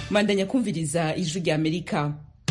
mandanya kumviriza ijwi rya amerika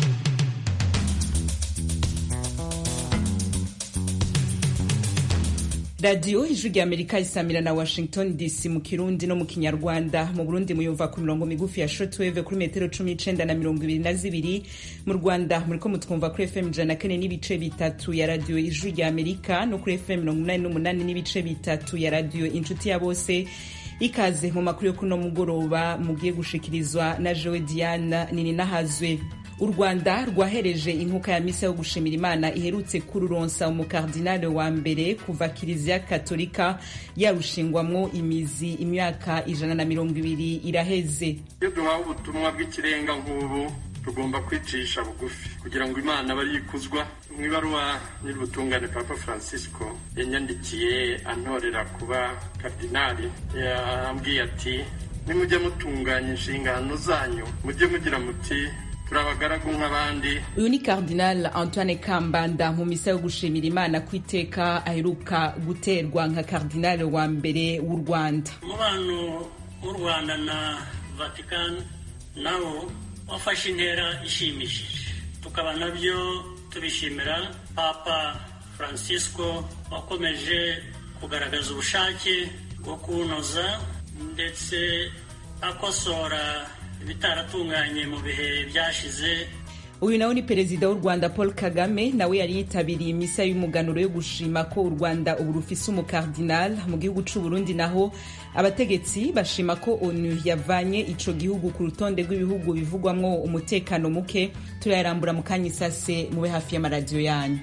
radiyo ijwi rya amerika isamira na washington dc mu kirundi no mu kinyarwanda mu burundi muyumva ku mirongo migufi ya shortwave kuri metero cumi n'icenda na mirongo ibiri na zibiri mu rwanda muriko mutwumva kuri fm ijana na kane n'ibice bitatu ya radiyo ijwi rya amerika no kuri fm mirongo umunani n'umunani n'ibice bitatu ya radiyo inshuti ya bose ikaze mu makuru yo kuno mugoroba mugiye gushikirizwa na jewe diana nininahazwe u rwanda rwahereje inkuka ya misa yo gushimira imana iherutse kururonsa umukardinale wa mbere kuva kiliziya katolika yarushingwamwo imizi imyaka ijana na mirongo ibiri iraheze iyo duhawe ubutumwa bw'ikirenga nk'ubu tugomba kwicisha bugufi kugira ngo imana abe yikuzwa mu ibaruwa nyir'ubutungane papa francisco yanyandikiye antorera kuba kardinali yambwiye ati nimujye mutunganya inshingano zanyu mujye mugira muti turabagaragu nk'abandi uyu ni cardinal antoine kambanda mu misa yo gushimira imana ku iteka aheruka guterwa nka cardinal wa mbere w'u rwanda umubano w'u rwanda na vatican nawo wafashe intera ishimishije tukaba nabyo tubishimira papa francisco wakomeje kugaragaza ubushake bwo kuwunoza ndetse akosora ibitaratunganye mu bihe byashize uyu nawe ni perezida w'u rwanda paul kagame nawe yari yitabiriye imisa y'umuganuro yo gushima ko u rwanda ubu rufise umukardinal mu gihugu c'u burundi naho abategetsi bashima ko onu yavanye ico gihugu ku rutonde rw'ibihugu bivugwamwo umutekano muke turayarambura mu kanya isase mube hafi y'amaradiyo yanyu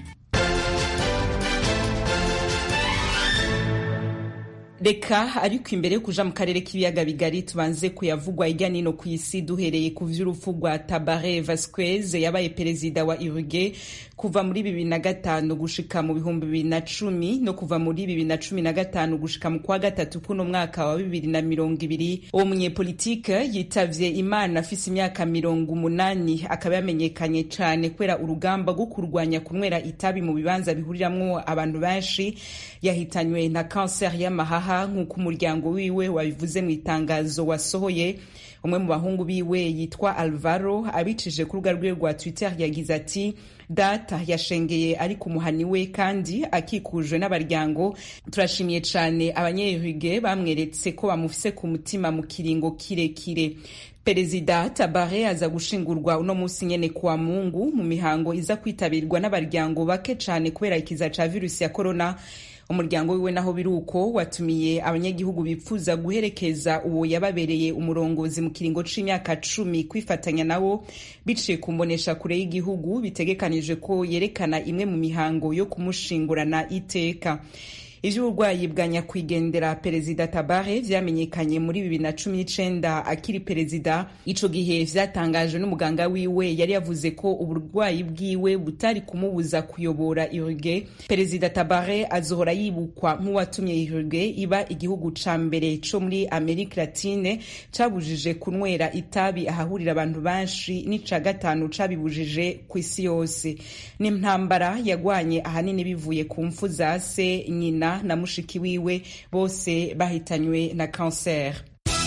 reka ariko imbere yo kuja mu karere k'ibiyaga bigari tubanze kuyavugwa hirya nino ku isi duhereye ku vy'urupfu rwa tabare vasquez yabaye perezida wa uruge kuva muri bibiri na gatanu gushika mu bihumbi bibiri na cumi no kuva muri bibiri na cumi na gatanu gushika mu kwa gatatu kuno mwaka wa bibiri na mirongo ibiri uwo munyepolitike yitavye imana afise imyaka mirongo umunani akaba yamenyekanye cane kubera urugamba rwo kurwanya kunywera itabi mu bibanza bihuriramwo abantu benshi yahitanywe na kanseri y'amahaha nk'uko umuryango wiwe wabivuze mu itangazo wasohoye umwe mu bahungu biwe yitwa alvaro abicije ku rubuga rwiwe rwa twitter yagize ati data yashengeye ari ku muhani we kandi akikujwe n'abaryango turashimiye cane abanyeruge bamweretse ko bamufise ku mutima mu kiringo kirekire perezida tabare aza gushingurwa uno munsi nyene kuwa mungu mu mihango iza kwitabirwa n'abaryango bake cane kubera ikiza ca virusi ya korona umuryango wiwe naho biruko watumiye abanyagihugu bipfuza guherekeza uwo yababereye umurongozi mu kiringo c'imyaka cumi kwifatanya nawo biciye ku mbonesha kure y'igihugu bitegekanije ko yerekana imwe mu mihango yo kumushingurana iteka ivy'uburwayi bwa nyakwigendera perezida tabare vyamenyekanye muri bibiri na cumi n'icenda akiri perezida ico gihe vyatangajwe n'umuganga wiwe yari yavuze ko uburwayi bwiwe butari kumubuza kuyobora uruge perezida tabare azohora yibukwa nk'uwatumye uruge iba igihugu ca mbere co muri amerika latine cabujije kunywera itabi ahahurira abantu benshi n'ica gatanu cabibujije ku isi yose n'intambara yagwanye ahanini bivuye ku mfu za se nyina na mushiki wiwe bose bahitanywe na kanseri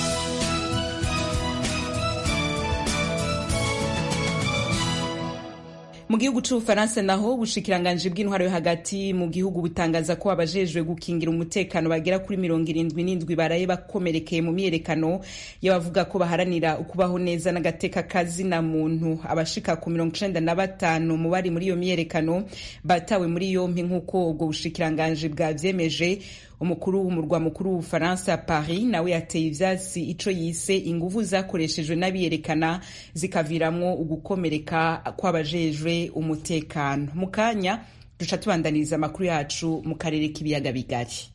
mu gihugu c'ubufaransa naho ubushikiranganji bw'intwaro yo hagati mu gihugu butangaza ko abajejwe gukingira umutekano bagera kuri mirongo irindwi n'indwi baraye bakomerekeye mu myiyerekano y'abavuga ko baharanira ukubaho neza n'agateka kazina muntu abashika ku mirongo icenda na batanu mu bari muri iyo myiyerekano batawe muri yompi nk'uko ubwo bushikiranganji bwavyemeje umukuru w'umurwa mukuru w'ubufaransa paris nawe yateye ivyatsi ico yise inguvu zakoreshejwe n'abiyerekana zikaviramwo ugukomereka kw'abajejwe umutekano mu kanya duca tubandaniriza amakuru yacu mu karere k'ibiyaga bigari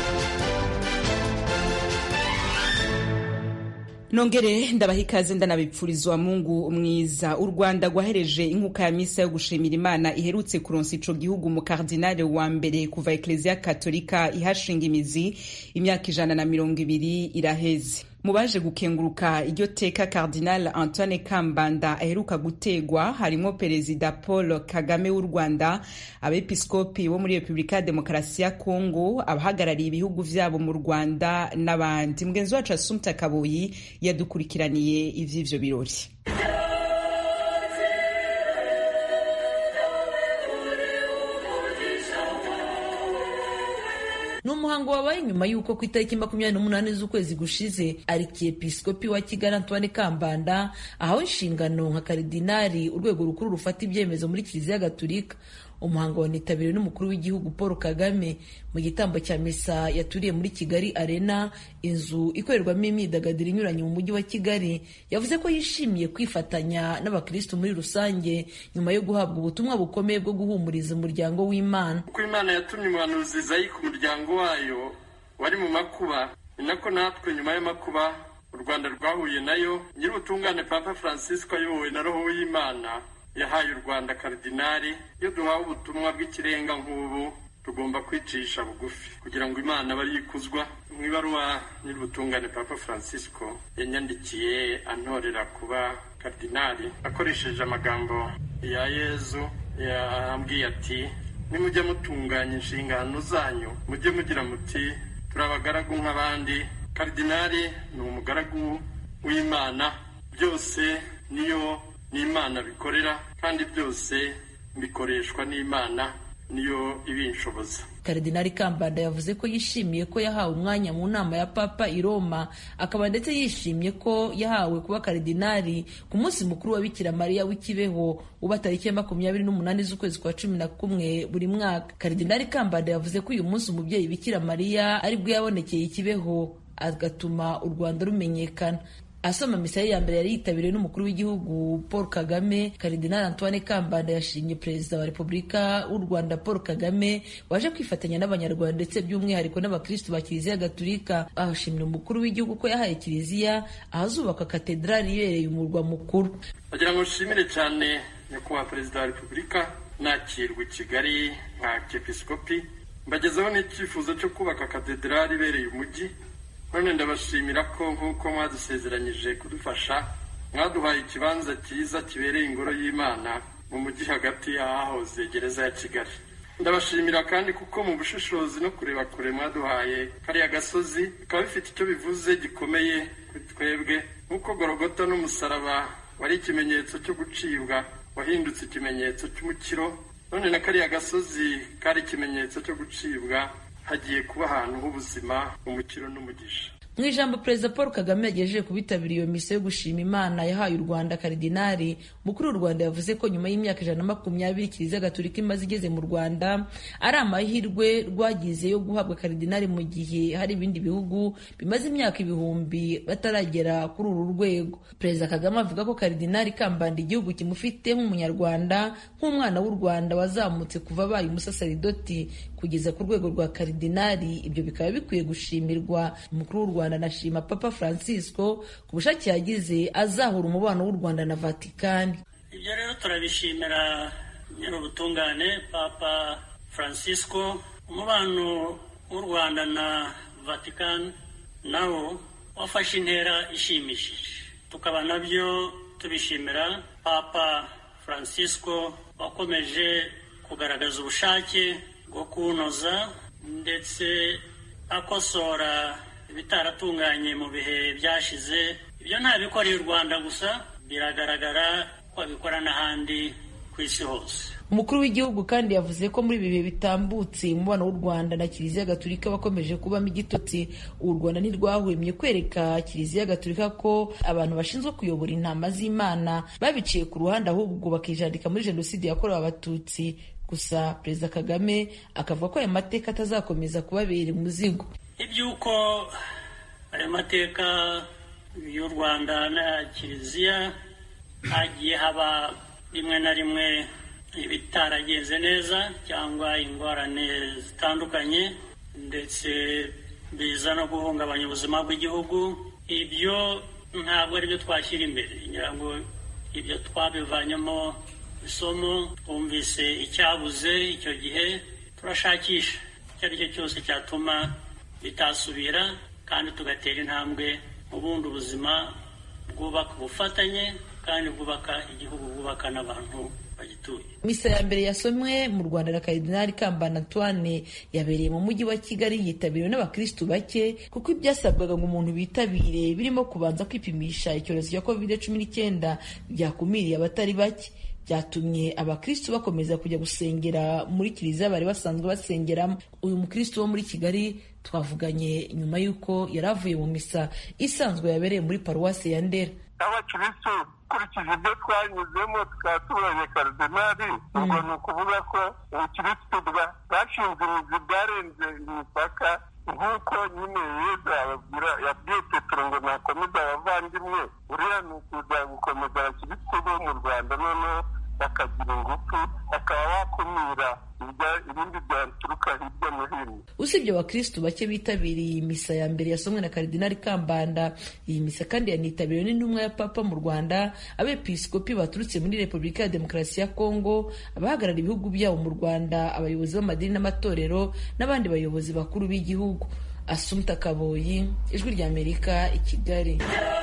nongere ndabaha ikaze ndanabipfurizwa mungu mwiza u rwanda rwahereje inkuka ya misa yo gushimira imana iherutse kuronsa ico gihugu mu kardinale wa mbere kuva ekleziya katolika ihashinga imizi imyaka ijana na mirongo ibiri iraheze mu baje gukenguruka iryo teka cardinal antoine kambanda aheruka gutegwa harimo perezida paul kagame w'u rwanda abepiskopi bo muri repubulika ya demokarasi ya kongo abahagarariye ibihugu vyabo mu rwanda n'abandi mugenzi wacu asumta kaboyi yadukurikiraniye ivy'ivyo birori ni umuhango wabaye nyuma y'uko ku itariki makumyabiri n'umunani z'ukwezi gushize arikiepiskopi wa kigali antoine kambanda ahawe inshingano nka karidinari urwego rukuru rufata ibyemezo muri kiliziya gatulika umuhango wanitabiriwe n'umukuru w'igihugu paul kagame mu gitambo cya misa yaturiye muri kigali arena inzu ikorerwamo imyidagaduro inyuranye mu mujyi wa kigali yavuze ko yishimiye kwifatanya n'abakirisitu muri rusange nyuma yo guhabwa ubutumwa bukomeye bwo guhumuriza umuryango w'imana uko imana yatumye umuhanuzi zayi ku muryango wayo wari mu makuba ni nako natwe nyuma y'amakuba u rwanda rwahuye nayo nyir'ubutungane papa francisco ayobowe na roho w'imana yahaye u rwanda karidinari iyo duhawe ubutumwa bw'ikirenga nk'ubu tugomba kwicisha bugufi kugira ngo imana abe yikuzwa mu ibaruwa nyir'ubutungane papa francisco yanyandikiye antorera kuba karidinari akoresheje amagambo ya yezu yambwiye ati nimujya mutunganya inshingano zanyu mujye mugira muti turi abagaragu nk'abandi karidinari ni umugaragu w'imana byose niyo n'imana bikorera kandi byose bikoreshwa n'imana niyo ibinshoboza karidinari kambanda yavuze ko yishimiye ko yahawe umwanya mu nama ya papa i roma akaba ndetse yishimiye ko yahawe kuba karidinari ku munsi mukuru wa bikira mariya w'ikibeho uba tariki ya makumyabiri n'umunani z'ukwezi kwa cumi na kumwe buri mwaka karidinari kambanda yavuze ko uyu munsi umubyeyi bikira mariya aribwo yabonekeye ikibeho agatuma u rwanda rumenyekana asoma misa ye ya mbere yari yitabiriwe n'umukuru w'igihugu paul kagame karidinali antoine kambanda yashimye perezida wa repubulika w'u rwanda paul kagame waje kwifatanya n'abanyarwanda ndetse by'umwihariko n'abakristu ba kiliziya gatulika ahashimira umukuru w'igihugu ko yahaye kiliziya ahazubakwa katedrali ibereye umurwa mukuru bagira ngo nshimire cyane nyakubahwa perezida wa repubulika nakirwa i kigali nka kepisikopi mbagezeho n'icyifuzo cyo kubaka katedrali ibereye umujyi none ndabashimira ko nk'uko mwadusezeranyije kudufasha mwaduhaye ikibanza cyiza kibereye ingoro y'imana mu mujyi hagati y'ahahoze gereza ya kigali ndabashimira kandi kuko mu bushishozi no kureba kure mwaduhaye kariya gasozi bikaba bifite icyo bivuze gikomeye kuri twebwe nk'uko gorogota n'umusaraba wari ikimenyetso cyo gucibwa wahindutse ikimenyetso cy'umukiro none na kariya gasozi kari ikimenyetso cyo gucibwa hagiye kuba ahantu h'ubuzima umukiro n'umugisha mu ijambo perezida paul kagame yagejeje ku bitabiriye iyo misa yo gushima imana yahaye u rwanda karidinari mukuru w'u rwanda yavuze ko nyuma y'imyaka ijana na makumyabiri kiliziya gatolika imaze igeze mu rwanda ari amahirwe rwagize yo guhabwa karidinari mu gihe hari ibindi bihugu bimaze imyaka ibihumbi bataragera kuri uru rwego perezida kagame avuga ko karidinari kambanda igihugu kimufite nk'umunyarwanda nk'umwana w'u rwanda wazamutse kuva abaye umusasaridoti kugeza ku rwego rwa karidinari ibyo bikaba bikwiye gushimirwa umukuru w'u rwanda anashima papa francisco ku bushake yagize azahura umubano w'u rwanda na vatikani ibyo rero turabishimira nyir'ubutungane papa francisco umubano w'u rwanda na vatikani nawo wafashe intera ishimishije tukaba nabyo tubishimira papa francisco wakomeje kugaragaza ubushake bwo kuwunoza ndetse akosora ibitaratunganye mu bihe byashize ibyo ntabikoreye u rwanda gusa biragaragara ko abikora n'ahandi ku isi hose umukuru w'igihugu kandi yavuze ko muri ibi bihe bitambutse umubano w'u rwanda na kiliziya gatulika wakomeje kubamo igitotsi u rwanda ntirwahwemye kwereka kiliziya gatulika ko abantu bashinzwe kuyobora intama z'imana babiciye ku ruhande ahubwo bakijandika muri jenoside yakorewe abatutsi gusa perezida kagame akavuga ko aya mateka atazakomeza kubabera umuzigo iby'uko ayo mateka y'u rwanda na kiliziya hagiye haba rimwe na rimwe ibitaragenze neza cyangwa ingorane zitandukanye ndetse biza no guhungabanya ubuzima bw'igihugu ibyo ntabwo ari byo twashyira imbere ngira ngo ibyo twabivanyemo isomo twumvise icyabuze icyo gihe turashakisha icyo ari cyo cyose cyatuma bitasubira kandi tugatera intambwe ubundi ubuzima bwubaka ubufatanye kandi bwubaka igihugu bwubaka n'abantu bagituye misa ya mbere yasomwe mu rwanda na karidinali kambana antoine yabereye mu mujyi wa kigali yitabiriwe n'abakirisitu bake kuko ibyasabwaga ngo umuntu bitabire birimo kubanza kwipimisha icyorezo cya covid cumi n'icyenda byakumiriye abatari bake byatumye abakristu bakomeza kujya gusengera muri kiliziya bari basanzwe basengeramo uyu mukristu wo muri kigali twavuganye nyuma y'uko yari avuye mu misa isanzwe yabereye muri paruwasi ya ndera abakirisitu ukurikije ibyo twanyuzemo tukaba tubonye karidinali ubwo ni ukuvuga ko ubukirisitu bwashinze imizi bwarenze imipaka nk'uko nyine yezu ababwira yabwiye petero ngo nakomeza abavandimwe uriya ni ukuza gukomeza abakirisitu bo mu rwanda noneho bakagira ingufu bakaba bakumira ibindi byaturuka hirya no hino usibye abakirisitu bake bitabiriye iyi misa ya mbere yasomwe na karidinali kambanda iyi misa kandi yanitabiriwe n'intumwa ya papa mu rwanda abepiskopi baturutse muri repubulika ya demokarasi ya kongo abahagarara ibihugu byabo mu rwanda abayobozi b'amadini n'amatorero n'abandi bayobozi bakuru b'igihugu asumta kaboyi ijwi ry'amerika i kigali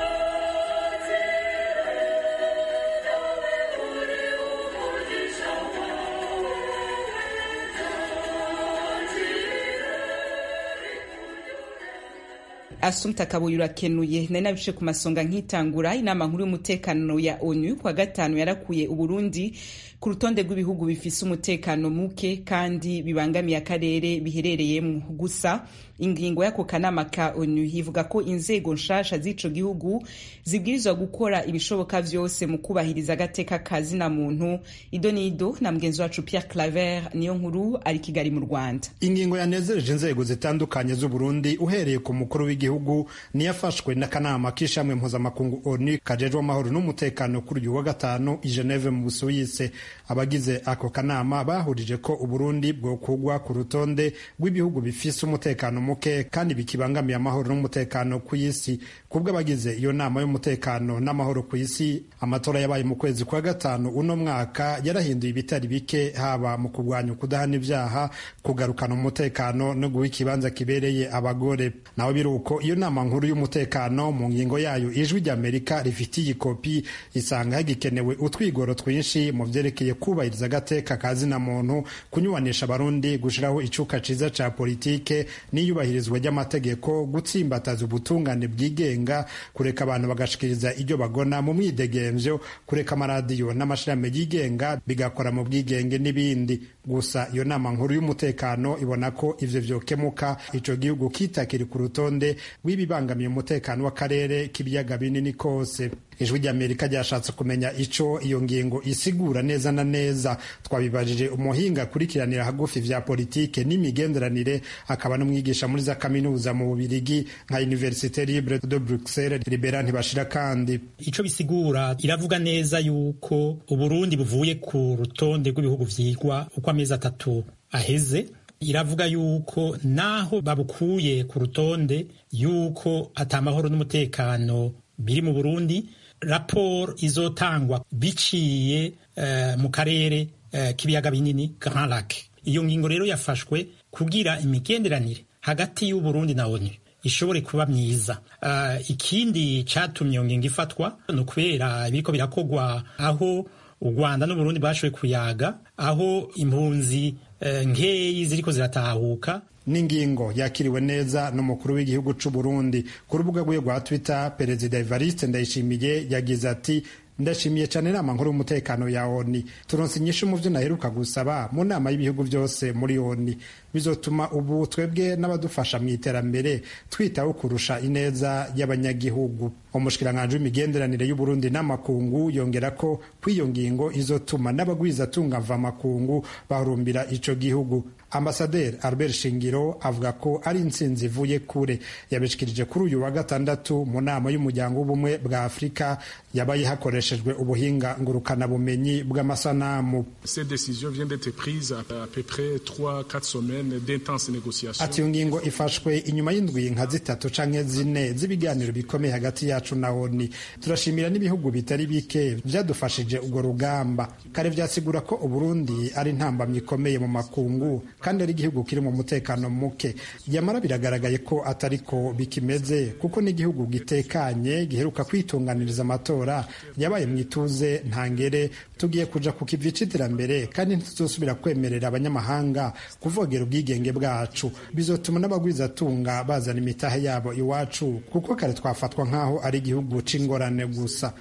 asumta kabuye urakenuye nari nabice ku masonga nkitangura inama nkuru y'umutekano ya onu kuwa gatanu yarakuye uburundi ku rutonde rw'ibihugu bifise umutekano muke kandi bibangamiye akarere biherereyemo gusa ingingo y'ako kanama ka onu ivuga ko inzego nshasha z'ico gihugu zibwirizwa gukora ibishoboka vyose mu kubahiriza agateka ka zina muntu ido n'ido na mugenzi wacu pierre claver niyo nkuru ari kigali mu rwanda ingingo yanezereje inzego zitandukanye z'uburundi uhereye ku mukuru w'igihugu niyafashwe n'akanama k'ishamwe mpuzamakungu onu kajejwe amahoro n'umutekano kuri uyu wa gatanu i geneve mu busuwise abagize ako kanama bahurije ko uburundi bwokugwa ku rutonde rw'ibihugu bifise umutekano muke kandi bikibangamiye amahoro n'umutekano ku isi kubwo abagize iyo nama y'umutekano n'amahoro ku isi amatora yabaye mu kwezi kwa gatanu uno mwaka yarahinduye ibitari bike haba mu kurwanya ukudahana ibyaha kugarukana umutekano no guha ikibanza kibereye abagore naho biri uko iyo nama nkuru y'umutekano mu ngingo yayo ijwi ry'amerika rifitiye ikopi isanga hagikenewe utwigoro twinshi mu vyerekeye kubahiriza agateka ka zina muntu kunyubanisha abarundi gushiraho icuka ciza ca politike n'iyubahirizwa ry'amategeko gutsimbataza ubutungane bwigenga kureka abantu bagashikiriza ibyo bagona mu mwidegemvyo kureka amaradiyo n'amashirahamwe yigenga bigakora mu bwigenge n'ibindi gusa iyo nama nkuru y'umutekano ibona ko ivyo vyokemuka ico gihugu kitakiri ku rutonde rw'ibibangamiye umutekano w'akarere k'ibiyaga binini kose ijwi ry'amerika ryashatse kumenya ico iyo ngingo isigura neza na neza twabibajije umuhinga akurikiranira hagufi vya politike n'imigenderanire akaba n'umwigisha muri za kaminuza mu bubirigi nka universite libre de bruxelles libera ntibashira kandi ico bisigura iravuga neza yuko uburundi buvuye ku rutonde rw'ibihugu vyigwa uko amezi atatu aheze iravuga yuko naho babukuye ku rutonde yuko atamahoro n'umutekano biri mu burundi raporo izotangwa biciye uh, mu karere uh, k'ibiyaga binini Grand Lac iyo ngingo rero yafashwe kugira imigenderanire hagati y'uburundi na onu ishobore kuba myiza uh, ikindi catumye iyo ngingo ifatwa ni ukubera ibiriko birakogwa aho u rwanda n'uburundi bashoboye kuyaga aho impunzi uh, nkeyi ziriko ziratahuka n'ingingo yakiriwe neza n'umukuru w'igihugu c'u Burundi ku rubuga rwiwe rwa Twitter perezida Evariste Ndayishimiye yagize ati ndashimiye cyane inama nkuru y'umutekano ya ONU turonse inyishu mu byo naheruka gusaba mu nama y'ibihugu byose muri ONU bizotuma ubu twebwe n'abadufasha mu iterambere twitaho kurusha ineza y'abanyagihugu umushikiranganji w'imigenderanire y'uburundi n'amakungu yongera ko kw'iyo ngingo izotuma n'abagwizatunga mvamakungu bahurumbira ico gihugu ambasaderi albert shingiro avuga ko ari intsinzi ivuye kure yabishikirije kuri uyu wa gatandatu mu nama y'umuryango w'ubumwe bwa afurika yabaye hakoreshejwe ubuhinga ngurukanabumenyi bw'amasanamu ati iyo ngingo ifashwe inyuma y'indwi nka zitatu canke zine z'ibiganiro bikomeye hagati yacu na oni turashimira n'ibihugu bitari bike vyadufashije urwo rugamba kare vyasigura ko uburundi ari intambamyi ikomeye mu makungu kandi ari igihugu kiri mu mutekano muke yamara biragaragaye ko atariko bikimeze kuko n'igihugu gitekanye giheruka kwitunganiriza amatora yabaye mu ituze ntangere tugiye kuja ku kivi c'iterambere kandi ntituzosubira kwemerera abanyamahanga kuvogera ubwigenge bwacu bizotuma n'abagwizatunga bazana imitahe yabo iwacu kuko kare twafatwa nk'aho ari igihugu c'ingorane gusa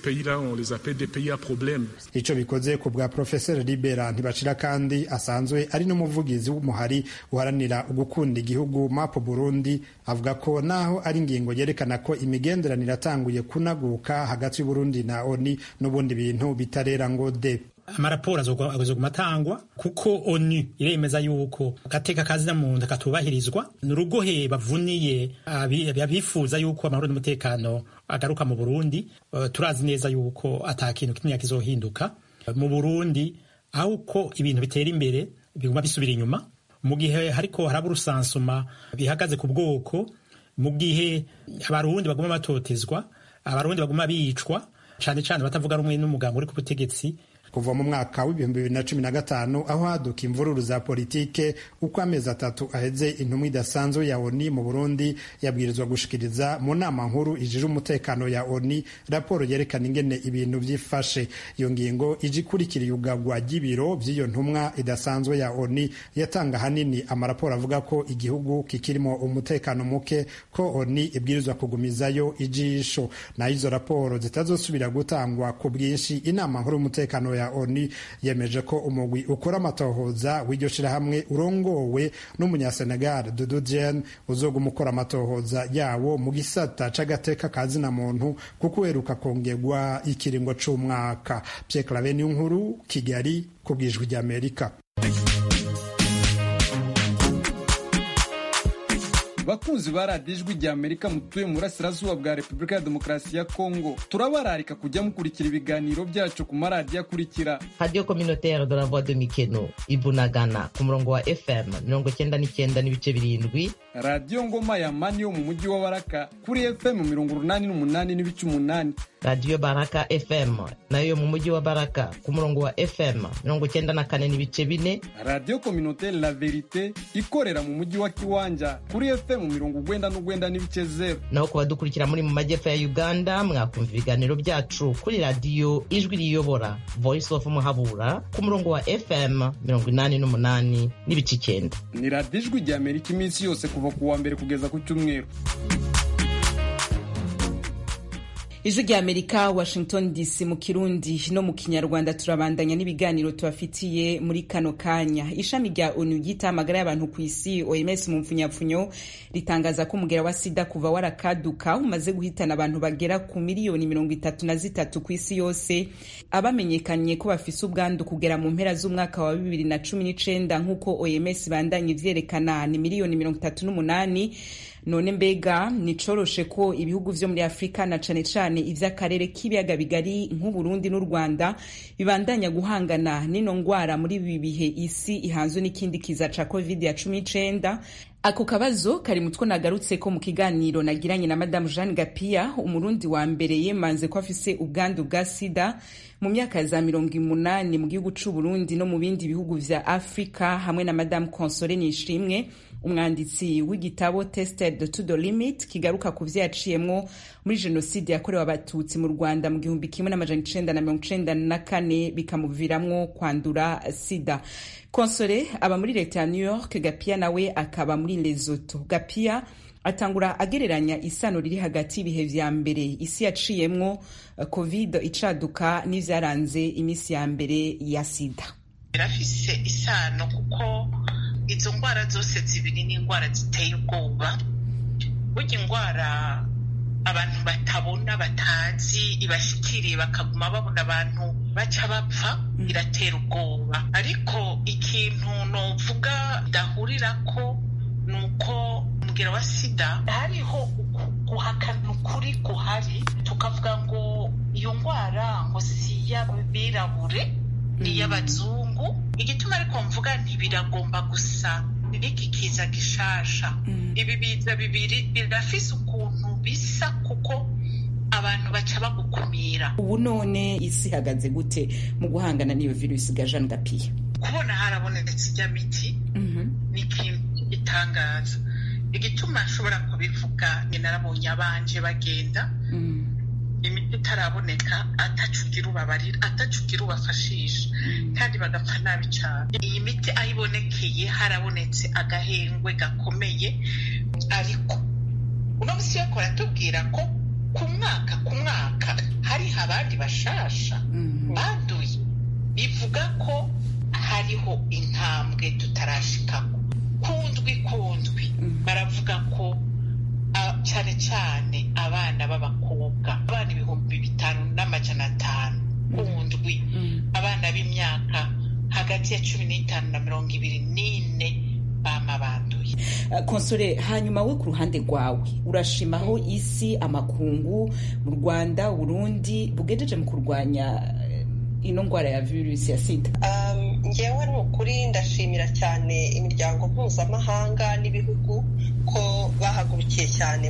ico bikoze ku bwa profeseri libera ntibashira kandi asanzwe ari n'umuvugizi w'umuhari uharanira ugukunda igihugu mapo burundi avuga ko naho ari ingingo yerekana ko imigenderanire atanguye kunaguka hagati y'uburundi na oni n'ubundi bintu bitarera ngo de amaraporo azoguma atangwa kuko onu iremeza yuko agateka kazina muntu katubahirizwa ni urugohe bavuniye abifuza yuko amahoro n'umutekano agaruka mu burundi uh, turazi neza yuko ata kintu kimwe kizohinduka mu burundi aho uko ibintu bitera imbere biguma bisubira inyuma mu gihe hariko haraba urusansuma bihagaze ku bwoko mu gihe abarundi baguma batotezwa abarundi baguma bicwa cane cane batavuga rumwe n'umugambi uri ku butegetsi kuva mu mwaka w'ibihumbi bibiri na cumi na gatanu aho haduka imvururu za politike uko amezi atatu aheze intumwa idasanzwe ya oni mu burundi yabwirizwa gushikiriza mu nama nkuru ijije umutekano ya oni raporo yerekana ingene ibintu vyifashe iyo ngingo ije ikurikira iyugagwa ry'ibiro vy'iyo ntumwa idasanzwe ya oni yatanga hanini amaraporo avuga ko igihugu kikirimo umutekano muke ko oni ibwirizwa kugumizayo ijisho naho izo raporo zitazosubira gutangwa ku bwinshi inama nkuru y'umutekano ya oni yemeje ko umugwi ukora amatohoza w'iryo shirahamwe urongowe n'umunyasenegal dudu jen uzoguma ukora amatohoza yawo mu gisata c'agateka ka zina muntu kuko uheruka kongerwa ikiringo c'umwaka pierre clave niyo nkuru kigali ku bwijwi ry'amerika bakunzi ba radiyo ijwi rya amerika mutuye mu burasirazuba bwa repubulika ya demokarasi ya kongo turabararika kujya mukurikira ibiganiro byacu ku maradiyo akurikira radiyo communautaire de la voix de mikeno ibunagana ku murongo wa fm mirongo cyenda n'icyenda n'ibice birindwi radiyo ngoma ya mani yo mu mujyi wa baraka kuri fm mirongo urunani n'umunani n'ibice umunani radiyo baraka fm nayo yo mu mujyi wa baraka ku murongo wa fm mirongo cyenda na kane n'ibice bine radiyo communautaire la verite ikorera mu mujyi wa kiwanja kuri fm mirongo ugwenda n'ugwenda n'ibice zero naho ku badukurikira muri mu majyepfo ya uganda mwakumva ibiganiro byacu kuri radiyo ijwi riyobora voice of muhabura ku murongo wa fm mirongo inani n'umunani n'ibice icyenda ni radiyo ijwi rya amerika iminsi yose kuva ku wa mbere kugeza ku cyumweru ijwi rya amerika washington dc mu kirundi no mu kinyarwanda turabandanya n'ibiganiro tubafitiye muri kano kanya ishami rya onu ryita amagara y'abantu ku isi oms mu mpfunyapfunyo ritangaza ko umugera wa sida kuva warakaduka umaze guhitana abantu bagera ku miliyoni mirongo itatu na zitatu ku isi yose abamenyekanye ko bafise ubwandu kugera mu mpera z'umwaka wa bibiri na cumi n'icenda nk'uko oms bandanye ivyerekana ni miliyoni mirongo itatu n'umunani none mbega nicoroshe ko ibihugu vyo muri afurika na cane cane ivy'akarere k'ibiyaga bigari nk'uburundi n'u rwanda bibandanya guhangana n'ino ngwara muri ibi bihe isi ihanzwe n'ikindi kiza ca covid ya cumi n'icenda ako kabazo kari mutwo nagarutse ko mu kiganiro nagiranye na madamu jeanne gapia umurundi wa mbere yemanze ko afise ubwandu bwa sida mu myaka za mirongo umunani mu gihugu c'uburundi no mu bindi bihugu vya afurika hamwe na madamu console nishimwe umwanditsi w'igitabo tested to the limit kigaruka ku vyo yaciyemwo muri jenoside yakorewe abatutsi mu rwanda mu gihumbi kimwe n'amajana icenda na mirongo icenda na kane bikamuviramwo kwandura sida konsole aba muri leta ya new york gapia nawe akaba muri lesoto gapia atangura agereranya isano riri hagati y'ibihe vya mbere isi yaciyemwo covid icaduka n'ivyaranze iminsi ya mbere ya sida birafise isano kuko izo ndwara zose zibiri ni indwara ziteye ubwoba burya indwara abantu batabona batazi ibashikiriye bakaguma babona abantu baca bapfa iratera ubwoba ariko ikintu novuga ndahurirako ni uko umubwira wa sida hariho guhakana ukuri guhari tukavuga ngo iyo ndwara ngo si iy'abirabure ni iy'abazungu igituma ariko mvuga ntibiragomba gusa n'iki kiza gishasha ibi biza bibiri birafise ukuntu bisa kuko abantu baca bagukumira ubu none isi ihagaze gute mu guhangana n'iyo virusi ga jean gapiya kubona harabonetse ijya miti ni ikintu gitangaza igituma nshobora kubivuga ni narabonye abanje bagenda imiti itaraboneka atacugira ubabarira atacugira ubafashisha kandi bagapfa nabi cyane iyi miti aho ibonekeye harabonetse agahengwe gakomeye ariko uno munsi yo kuratubwira ko ku mwaka ku mwaka hariho abandi bashasha banduye bivuga ko hariho intambwe tutarashikamo kundwi kundwi baravuga ko cyane cyane abana b'abakobwa abana ibihumbi bitanu n'amajana atanu kundwi abana b'imyaka hagati ya cumi n'itanu na mirongo ibiri n'ine bama banduye konsore hanyuma we ku ruhande rwawe urashimaho isi amakungu mu rwanda burundi bugejeje mu kurwanya ino ndwara ya virusi ya sida ngewe ni ukuri ndashimira cyane imiryango mpuzamahanga n'ibihugu ko bahagurukiye cyane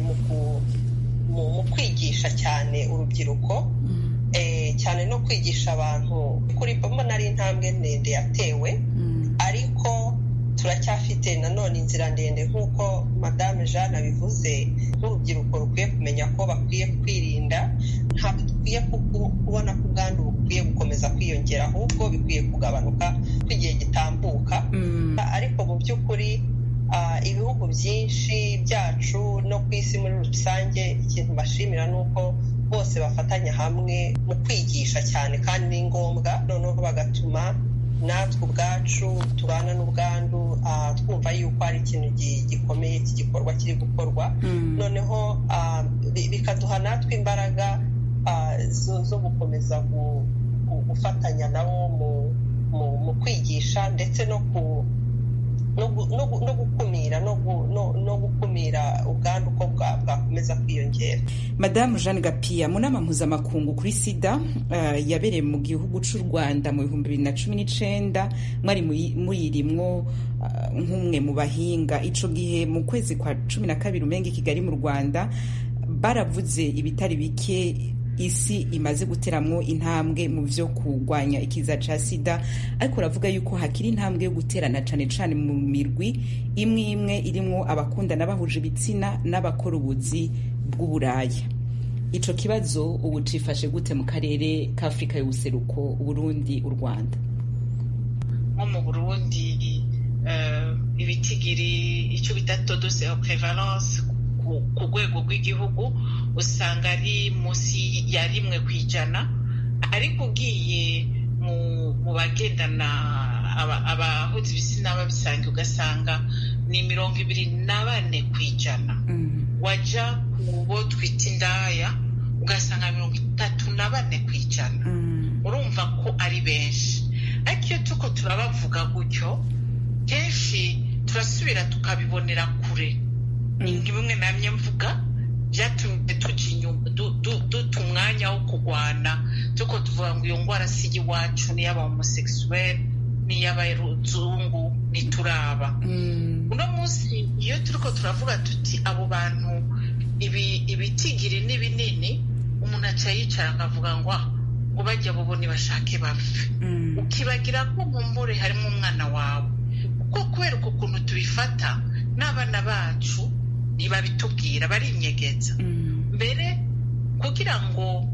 mu kwigisha cyane urubyiruko cyane no kwigisha abantu kuri mbona ari intambwe ndende yatewe ariko turacyafite nanone inzira ndende nk'uko madame jeanne abivuze nk'urubyiruko rukwiye kumenya ko bakwiye kwirinda ntabwo dukwiye kubona ko ubwandu bukwiye gukomeza kwiyongera ahubwo bikwiye kugabanuka ko igihe gitambuka ariko mu by'ukuri ibihugu byinshi byacu no ku isi muri rusange ikintu bashimira ni uko bose bafatanya hamwe mu kwigisha cyane kandi ni ngombwa noneho bagatuma natwe ubwacu tubana n'ubwandu twumva yuko hari ikintu gikomeye cy'igikorwa kiri gukorwa noneho bikaduha natwe imbaraga zo gukomeza gufatanya nabo mu kwigisha ndetse no ku no gukumira no gukumira ubwandu uko bwakomeza kwiyongera madamu jeanne gapiya mu nama mpuzamakungu kuri sida yabereye mu gihugu cy'u rwanda mu bihumbi bibiri na cumi n'icyenda mwari muyirimwo nk'umwe mu bahinga icyo gihe mu kwezi kwa cumi na kabiri umenga i kigali mu rwanda baravuze ibitari bike isi imaze guteramwo intambwe mu byo kurwanya ikiza cya sida ariko uravuga yuko hakiri intambwe yo guterana cyane cyane mu mirwi imwe imwe irimo abakundana bahuje ibitsina n'abakora ubuzi bw'uburaya icyo kibazo ubu cifashe gute mu karere k'afurika y'ubuseruko uburundi u rwanda nko mu burundi ibitigiri icyo bita todose prevalence ku rwego rw'igihugu usanga ari munsi ya rimwe ku ijana ariko ugiye mu bagendana abahuza ibitsina babisanga ugasanga ni mirongo ibiri na bane ku ijana wajya ku bo twita indaya ugasanga mirongo itatu na bane ku ijana urumva ko ari benshi ariko iyo tuko turabavuga gutyo kenshi turasubira tukabibonera kure ni bimwe namye mvuga byatumye duta umwanya wo kurwana tuko tuvuga ngo iyo ndwara si iwacu n'iy'aba homosekisuweli n'iy'abaruzungu ntituraba uno munsi iyo turi ko turavuga tuti abo bantu ibitigiri ni binini umuntu aca yicara akavuga ngo ngo bajya bobo ntibashake bapfe ukibagira ko mu mbure harimo umwana wawe kuko kubera uko kuntu tubifata n'abana bacu ntibabitubwira barinyegeza mbere kugira ngo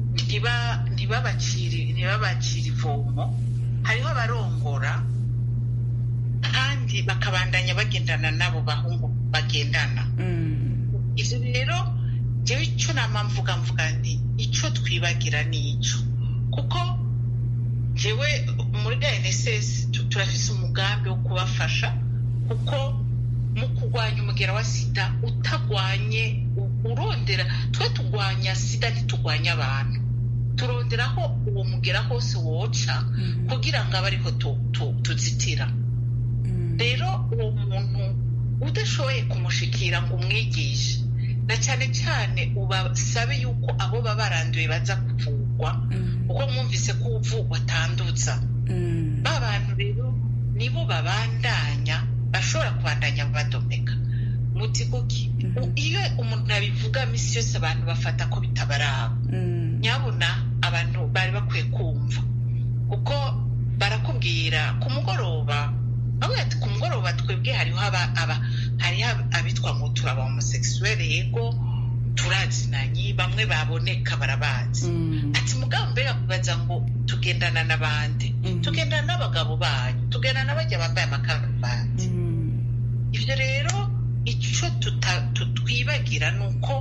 ntibabacire ivomo hariho abarongora kandi bakabandanya bagendana n'abo bahungu bagendana ibyo rero njyewe icyo nama mvuga mvuga nti icyo twibagira ni icyo kuko njyewe muri rnss turafise umugambi wo kubafasha kuko mu kurwanya umugera wa sida utagwanye urondera twe turwanya sida ntiturwanya abantu turondera aho uwo mugera hose woca kugira ngo abe ariho tuzitira rero uwo muntu udashoboye kumushikira ngo umwigishe na cyane cyane ubasabe yuko abo baba baranduye baza kuvugwa kuko mwumvise ko uvugwa atandutsa ba bantu rero nibo babandanya bashobora kubandanya badomeka muti kuki iyo umuntu abivuga minsi yose abantu bafata ko bitabaraba nyabona abantu bari bakwiye kumva kuko barakubwira bamubwira ku mugoroba bavuga ati ku mugoroba twebwe hariho hariho abitwa ngo turaba homosekisuwere yego turazinanye bamwe baboneka barabazi ati mugabo mbega kubaza ngo tugendana n'abandi tugendana n'abagabo banyu tugendana n'abajya bambaye amakaruvati ibyo rero icyo twibagira ni uko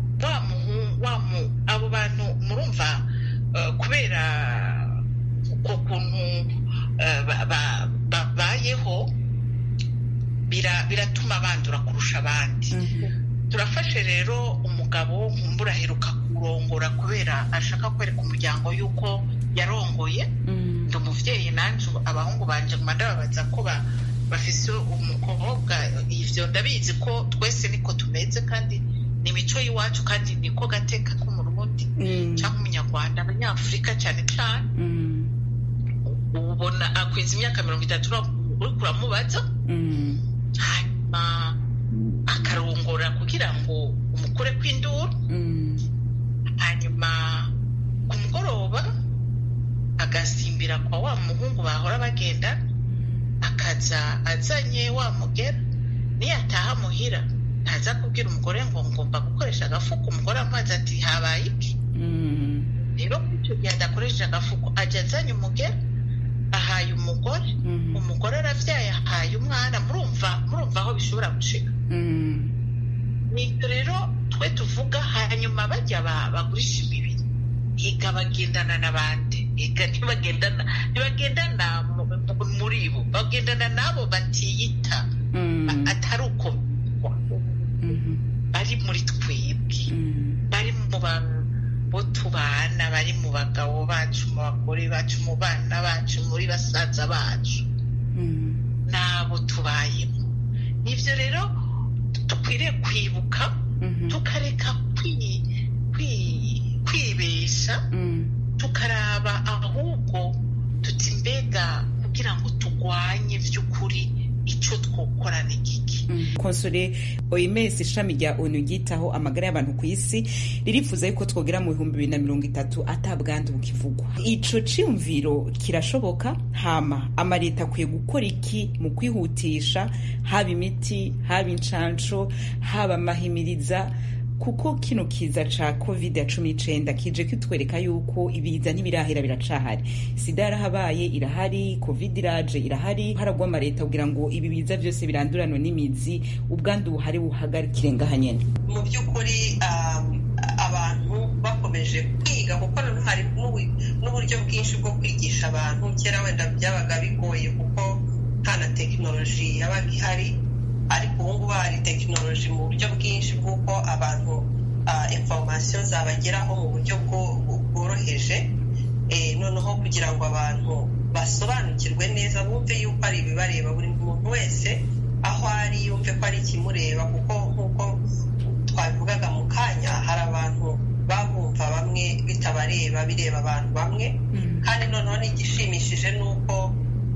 abo bantu murumva kubera uko kuntu babayeho biratuma bandura kurusha abandi turafashe rero umugabo nkumbura aheruka kurongora kubera ashaka kwereka umuryango y'uko yarongoye ndi umubyeyi nanjye abahungu banje nguma ndababaza ko bafise umukobwa ivyo ndabizi ko twese niko tumeze kandi ni imico y'iwacu kandi niko gateka k'umurundi cyangwa umunyarwanda abanyafurika cyane cyane ubona akwiza imyaka mirongo itatu uri kuramubaza hanyuma akarongora kugira ngo umukure kw'induru hanyuma ku mugoroba agasimbira kwa wa muhungu bahora bagenda akaza azanye wa mugera niyataha muhira ntaza kubwira umugore ngo ngomba gukoresha agafuko umugore amazi ati habaye iki rero icyo gihe adakoresheje agafuko ajya azanye umugera ahaye umugore umugore aravyaye ahaye umwana murumva murumva aho bishobora gushika nibyo rero twe tuvuga hanyuma bajya bagurisha imibiri higa bagendana n'abandi higa ntibagendana ntibagendana muri bo bagendana n'abo batiyita atari uko bari muri twebwe bari mu bo tubana bari mu bagabo bacu mu bagore bacu mu bana bacu muri basaza bacu n'abo tubayemo nibyo rero dukwiriye kwibuka tukareka kwibesha tukaraba ahubwo tuti mbega kugira ngo turwanye by'ukuri icyo twokora ni giki konsole oms ishami rya onu ryitaho amagara y'abantu ku isi ririfuza yuko twogera mu bihumbi bibiri na mirongo itatu atabwandu bukivugwa ico ciyumviro kirashoboka hama amaleta akwiye gukora iki mu kwihutisha haba imiti haba incansho haba amahimiriza kuko kino kiza ca covid ya cumi n'icenda kije kitwereka yuko ibiza ntibirahera biracahari sida yarahabaye irahari covid iraje irahari haragwa amaleta kugira ngo ibi biza byose biranduranwe n'imizi ubwandu buhari buhagarikire ngaha nyene mu by'ukuri abantu bakomeje kwiga kuko noneho hari n'uburyo bwinshi bwo kwigisha abantu kera wenda byabaga bigoye kuko nta na tekinoloji yabaga ihari ariko ubu ngubu hari tekinoloji mu buryo bwinshi bw'uko abantu informasiyo zabageraho mu buryo bworoheje noneho kugira ngo abantu basobanukirwe neza bumve yuko ari ibibareba buri muntu wese aho ari yumve ko ari ikimureba kuko nk'uko twabivugaga mu kanya hari abantu babumva bamwe bitabareba bireba abantu bamwe kandi noneho n'igishimishije ni uko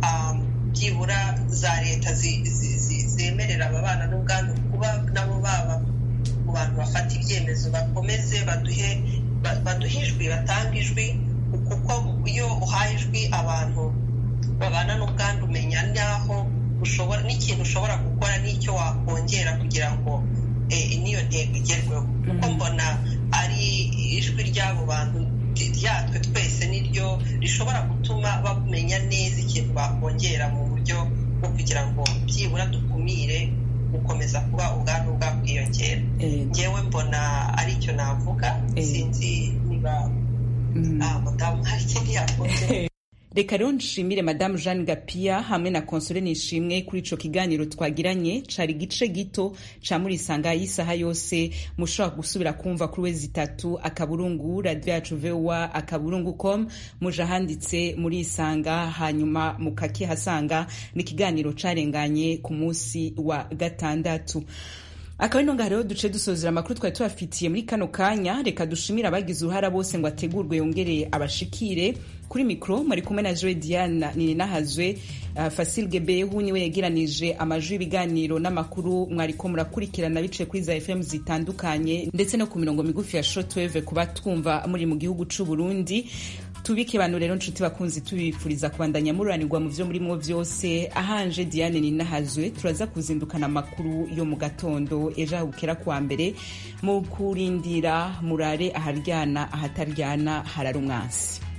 byibura za leta zemerera ababana n'ubwandu kuba nabo baba mu bantu bafata ibyemezo bakomeze baduhe baduhe ijwi batanga ijwi kuko iyo uhaye ijwi abantu babana n'ubwandu umenya n'aho ushobora n'ikintu ushobora gukora n'icyo wakongera kugira ngo n'iyo ntego igerweho kuko mbona ari ijwi ry'abo bantu ryatwe twese niryo rishobora gutuma bamenya neza ikintu bakongera mu buryo bwo kugira ngo byibura dukumire gukomeza kuba ubwandu bwakwiyongera ngewe mbona ari icyo navuga sinzi niba mudamu hari ikindi yakunze reka rero nshimire madamu jeanne gapia hamwe na konsole nishimwe kuri ico kiganiro twagiranye cari igice gito ca muri isanga y'isaha yose mushobora gusubira kumva kuri wezi itatu akaburungu radio yacu voa akaburungu com muja handitse muri isanga hanyuma mukakihasanga ni ikiganiro carenganye ku munsi wa gatandatu akaba ino ngaha rero duce dusozera amakuru twari tubafitiye muri kano kanya reka dushimire abagize uruhara bose ngo ategurwe yongere abashikire kuri mikoro mwari kumwe na joe diana nininahazwe uh, fasil gebehu niwe yegeranije amajwi y'ibiganiro n'amakuru mwariko murakurikirana biciye kuri za fm zitandukanye ndetse no ku mirongo migufi ya shortwave kuba twumva muri mu gihugu c'u burundi tubike bantu rero nshuti bakunzi tubifuriza kubandanya mururanirwa mu vyo murimwo vyose ahanje diane ninahazwe turaza kuzindukana amakuru yo mu gatondo ejo ahubukera kuwa mbere mu kurindira murare aharyana ahataryana harara umwansi